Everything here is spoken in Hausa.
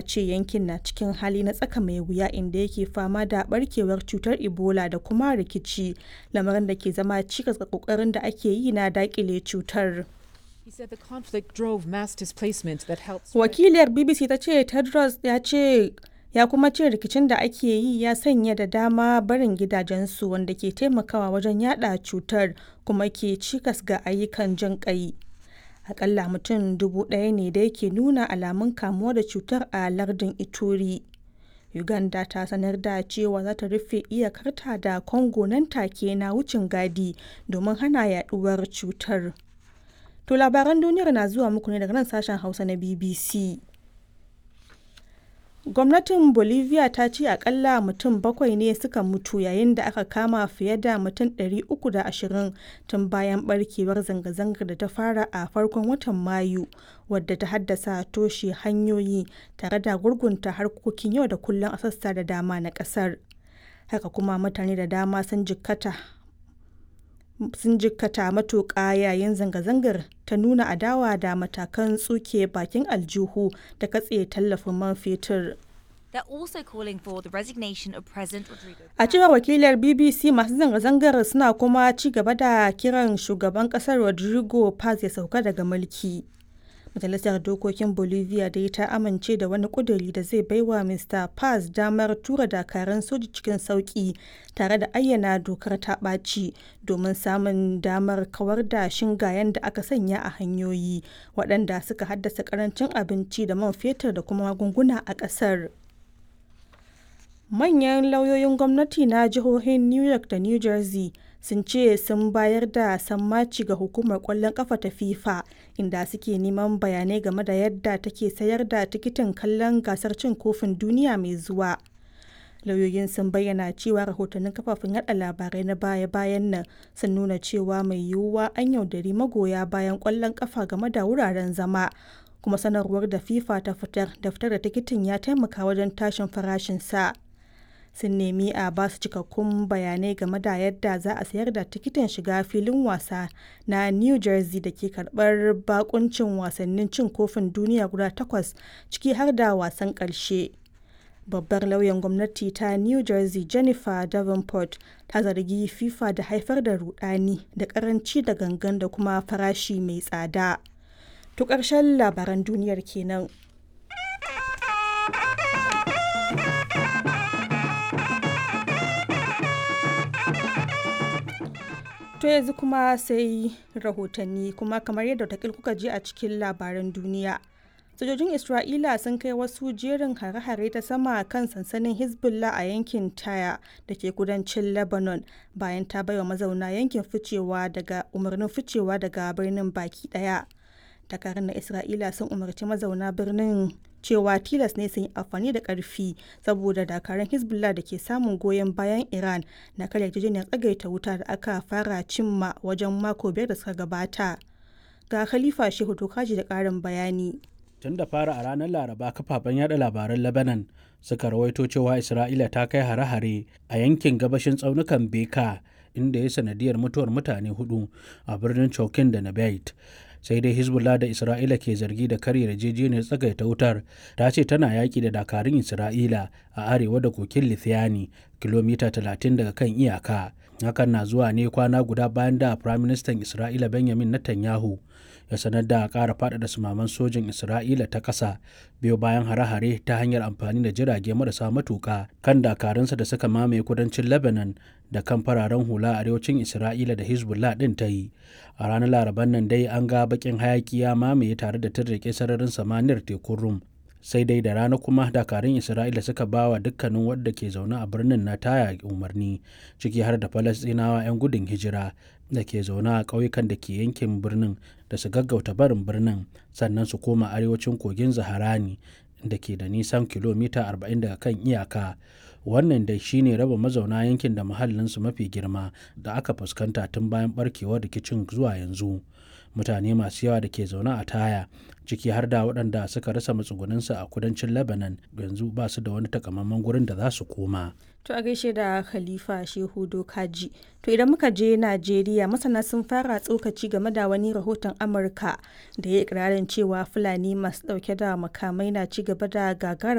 ce yankin na cikin hali na tsaka mai wuya inda yake fama da barkewar cutar ebola da kuma rikici lamarin da ke zama cikas ga kokarin da ake yi na dakile cutar wakiliyar bbc ta ce tedros ya ce ya kuma ce rikicin da ake yi ya sanya da dama barin gidajensu wanda ke taimakawa wajen yada cutar kuma ke cikas ga ayyukan jin kai akalla mutum dubu ɗaya ne da yake nuna alamun kamuwa da cutar a lardin ituri uganda ta sanar da cewa za ta rufe iyakarta da congo nan take na wucin gadi domin hana yaduwar cutar to labaran duniyar na zuwa muku ne daga nan sashen hausa na bbc gwamnatin bolivia ta ce akalla mutum bakwai ne suka mutu yayin da aka kama fiye da mutum 320 tun bayan barkewar zanga-zangar da ta fara a farkon watan mayu wadda ta haddasa toshe hanyoyi tare da gurgunta harkokin yau da kullum a sassa da dama na kasar haka kuma mutane da dama sun jikkata sun jikkata matuƙa yayin zanga-zangar ta nuna adawa da matakan tsuke bakin aljihu da katse tallafin man fetur. A cewar wakilar BBC masu zanga-zangar suna kuma ci gaba da kiran shugaban kasar Rodrigo Paz ya sauka daga mulki. Majalisar Dokokin Bolivia dai ta amince da wani kuduri da zai baiwa Mr. Paz damar tura dakaran soji cikin sauki tare da ayyana dokar ta ɓaci domin samun damar kawar da shingayen da aka sanya a hanyoyi waɗanda suka haddasa karancin abinci da man fetur da kuma magunguna a ƙasar. Manyan lauyoyin gwamnati na jihohin New York da New Jersey sun ce sun bayar da sammaci ga hukumar kwallon kafa ta FIFA inda suke neman bayanai game da yadda take sayar da tikitin kallon gasar cin kofin duniya mai zuwa. Lauyoyin sun bayyana cewa rahotannin kafafen yada labarai na baya-bayan nan sun nuna cewa mai yiwuwa an yaudari magoya bayan kwallon kafa game da wuraren zama. kuma sanarwar da FIFA ta fitar da fitar da tikitin ya taimaka wajen tashin farashin sa. sun nemi a ba su cikakkun bayanai game da yadda za a sayar da tikitin shiga filin wasa na new jersey da ke karbar bakuncin wasannin cin kofin duniya guda takwas ciki har da wasan karshe babbar lauyan gwamnati ta new jersey jennifer davenport ta zargi fifa da haifar da rudani da karanci da gangan da kuma farashi mai tsada to ƙarshen labaran duniyar kenan. To yanzu kuma sai rahotanni kuma kamar yadda takil kuka ji a cikin labaran duniya. Sojojin Isra'ila sun kai wasu jerin hare-hare ta sama kan sansanin Hezbollah a yankin Taya da ke kudancin Lebanon bayan ta baiwa mazauna yankin ficewa daga umarnin ficewa daga birnin baki daya. Dakarun na Isra'ila sun umarci mazauna birnin cewa tilas ne sun yi amfani da karfi saboda dakarun hezbollah da ke samun goyon bayan iran na karya yarjejeniyar tsagaita wuta da aka fara cimma wajen mako biyar da suka gabata ga khalifa shehu tokaji da karin bayani tun da fara a ranar laraba kafafen yada labaran lebanon suka rawaito cewa isra'ila ta kai hare-hare a yankin gabashin tsaunukan beka inda ya sanadiyar mutuwar mutane hudu a birnin chokin da nabait sai dai hezbollah da isra'ila ke zargi da karya yarjejeniyar tsagaita wutar ta ce tana yaƙi da dakarun isra'ila a arewa da kokin lithiani kilomita 30 daga kan iyaka hakan na zuwa ne kwana guda bayan da firaministan isra'ila benjamin netanyahu ya sanar da ƙara faɗaɗa sumaman sojin isra'ila ta ƙasa biyo bayan hare-hare ta hanyar amfani da jirage marasa matuƙa kan dakarunsa da suka mamaye kudancin lebanon da kan fararen hula a arewacin isra'ila da hezbollah ɗin ta yi a ranar laraban nan dai an ga bakin hayaki ya mamaye tare da tirrike sararin samaniyar tekun rum sai dai da rana kuma dakarun isra'ila suka ba wa dukkanin wadda ke zaune a birnin na taya umarni ciki har da falastinawa 'yan gudun hijira da ke zaune a ƙauyukan da ke yankin birnin da su gaggauta barin birnin sannan su koma arewacin kogin zaharani da ke da nisan kilomita 40 daga kan iyaka wannan dai shine raba mazauna yankin da muhallinsu mafi girma da aka fuskanta tun bayan barkewar rikicin zuwa yanzu mutane masu yawa da ke zaune a taya ciki har da waɗanda suka rasa matsugunansu a kudancin lebanon yanzu ba su da wani takamaiman gurin da za su koma To a gaishe da Khalifa Shehu Dokaji. To idan muka je Najeriya masana sun fara tsokaci game da wani rahoton Amurka da ya ikirarin cewa Fulani masu dauke da makamai na ci gaba da gagara